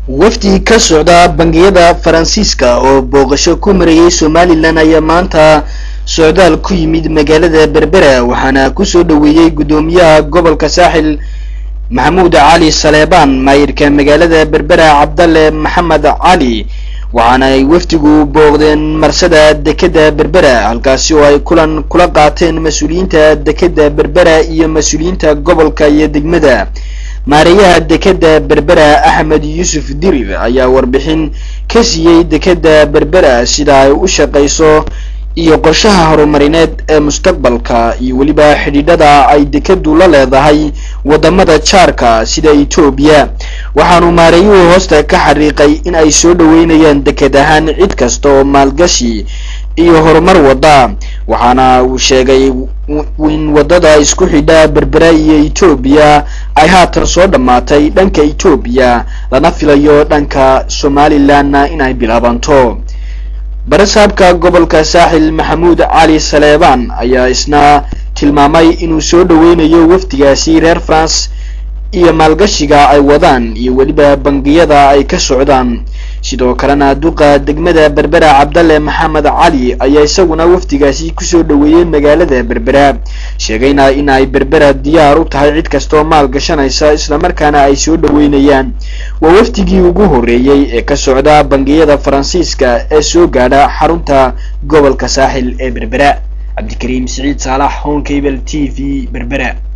wafdi ka socda bangiyada faransiiska oo booqasho ku marayay somalilan ayaa maanta socdaal ku yimid magaalada berbera waxaana kusoo dhoweeyey guddoomiyaha gobolka saaxil maxamuud cali saleebaan maayirka magaalada berbera cabdalle maxamed cali waxaana ay wafdigu booqdeen marsada dekeda berbera halkaasi oo ay kulan kula qaateen mas-uuliyiinta dekeda berbera iyo mas-uuliyiinta gobolka iyo degmada maareeyaha dekeda berbera axmed yuusuf dirir ayaa warbixin ka siiyey dekeda berbera sida ay u shaqayso iyo qorshaha horumarineed ee mustaqbalka iyo weliba xidhiidhada ay dekedu la leedahay wadamada jaarka sida etoobiya waxaanu maareeyuhu hoosta ka xariiqay in ay soo dhoweynayaan deked ahaan cid kasta oo maalgashi iyo horumar wada waxaana uu sheegay in wadada isku xidha berbera iyo etoobiya ay haatan soo dhammaatay dhanka etoobiya lana filayo dhanka somalilanna inay bilaabanto barasaabka gobolka saaxil maxamuud cali saleebaan ayaa isna tilmaamay inuu soo dhoweynayo wafdigaasi reer france iyo maalgashiga ay wadaan iyo weliba bangiyada ay ka socdaan sidoo kalena duqa degmada berbera cabdalle maxamed cali ayaa isaguna wafdigaasi kusoo dhoweeyey magaalada berbera sheegayna in ay berbera diyaar u tahay cid kastoo maal gashanaysa islamarkaana ay soo dhoweynayaan waa wafdigii ugu horreeyey ee ka socda bangiyada faransiiska ee soo gaadha xarunta gobolka saaxil ee berbera cabdikariim siciid saalax honkable t v berbera